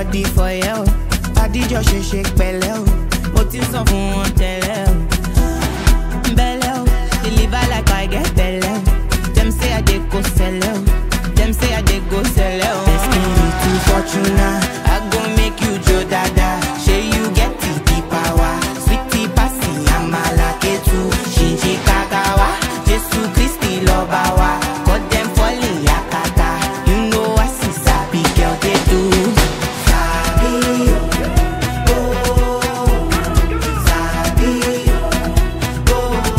body for you. Adijọ́ ṣe ṣe pẹ̀lẹ́ o, mo ti sọ fún wọn tẹ́lẹ̀ o. Belle o, deliver like I get belle o. Dem say I dey go sell o, dem say I dey go sell o. Destiny to Fortuna, I go make you jo dada. Shey you get the the power, sweetie pasi amala ketu, shinji kakawa, Jesu Christi lọba wa, cut dem falling yakata. You know I see sabi girl dey do. Sabi o, oh, sabi o.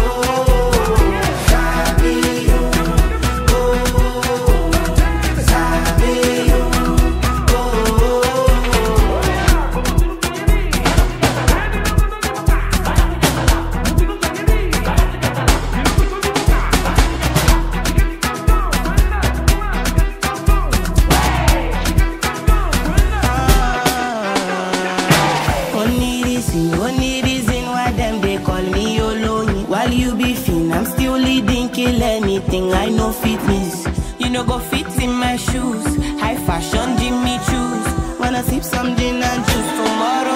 Only reason, only reason why them they call me Oloni. While you be fin, I'm still leading, kill anything. I know fitness. You know go fit in my shoes. High fashion, Jimmy choose. Wanna sip some gin and juice tomorrow?